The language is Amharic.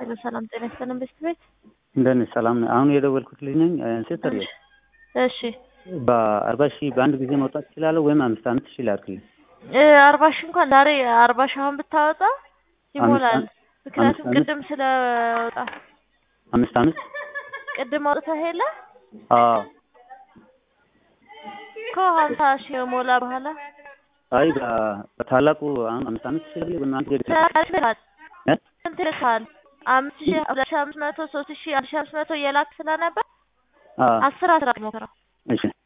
ሰላም ጤና ይስጥልን ቤት ቤት እንደምን ሰላም ነህ? አሁን የደወልኩት ልጅ ነኝ። ሴተር እሺ በአርባ ሺህ በአንድ ጊዜ መውጣት እችላለሁ ወይም አምስት አምስት ሺህ ላክልኝ? እ አርባ ሺህ እንኳን ዛሬ አርባ ሺህ አሁን ብታወጣ ይሞላል። አምስት ምክንያቱም አምስት ቅድም ስለወጣ አምስት አምስት ቅድም አውጥተህ የለ አዎ። እኮ ሀምሳ ሺህ ሞላ በኋላ አይ በ- በታላቁ አሁን አምስት አምስት ሺህ ልክልህ ወይም አንድ ጊዜ ትልካል እ? ስንት ይልካል? አምስት ሺህ ሁለት ሺህ አምስት መቶ ሶስት ሺህ አንድ ሺህ አምስት መቶ እየላክ ስለነበር አዎ። አስር አስራ ሞክረው እሺ